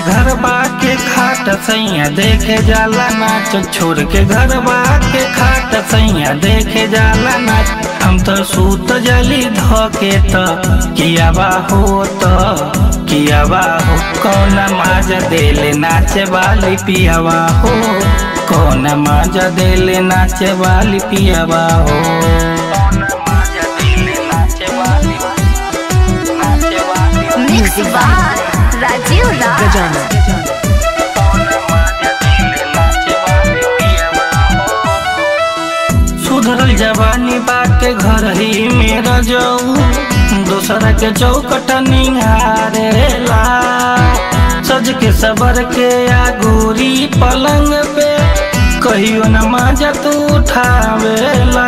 घर बाके खाट सैया देखे जाला नाच छोड़ के घर बाके खाट सैया देखे जाला नाच हम तो सूत जली धोके त किया बा हो त किया बा हो कौन माजा देले नाचे वाली पियावा हो कौन माजा देले नाचे वाली पियावा हो कौन माजा देले नाचे वाली नाचे वाली Mixed by Rajiv Raj. Gajana. सुधरल जवानी बाटे घर ही मेरा जाऊ दूसरा के चौकट निहारेला सज के सबर के आगोरी पलंग पे कहियो न माजा तू उठावेला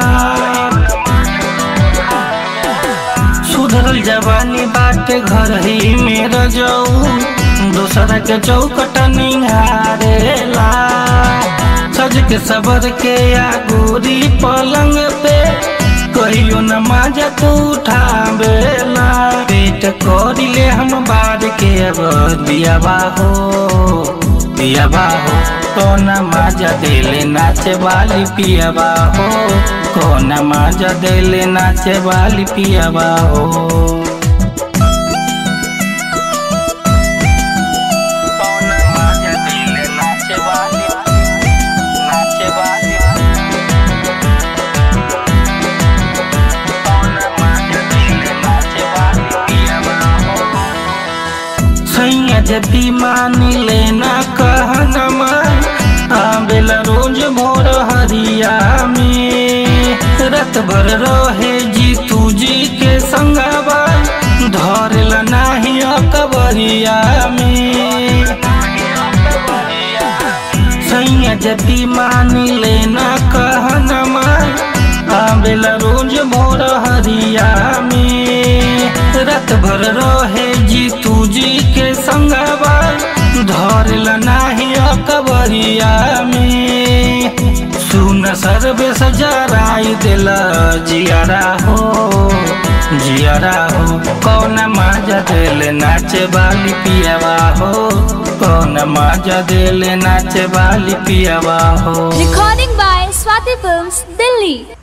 सुधरल जवानी बाटे घर ही मेरा जाऊ दूसरा के चौकट निहारेला सज के सबर के आगोरी पलंग पे कहियो न माजा तू उठावेला पेट करिले हम बार के अब दियाबा हो दियाबा हो कौन माजा देले नाचे वाली पियाबा हो कौन माजा देले नाचे वाली पियाबा हो कौन माजा देले नाचे वाली नाचे वाली कौन माजा देले नाचे वाली पियाबा हो सैया जदी मानी लेना कहनमा आवेला रोज भोर हरिया में रात भर रहे जी तू जी के संगवा धरेला नाही अकबरिया में सैया जदी मानी लेना कहनमा आवेला रोज भोर हरिया में रात भर रहे जी तू जी के संगवा धरल नाही अकबरिया में सुन सर्वे सजराई दिल जियारा हो जियारा हो कौन माजा दिल नाचे वाली पियावा हो कौन माजा दिल नाचे वाली पियावा हो Recording by Swati Films, Delhi.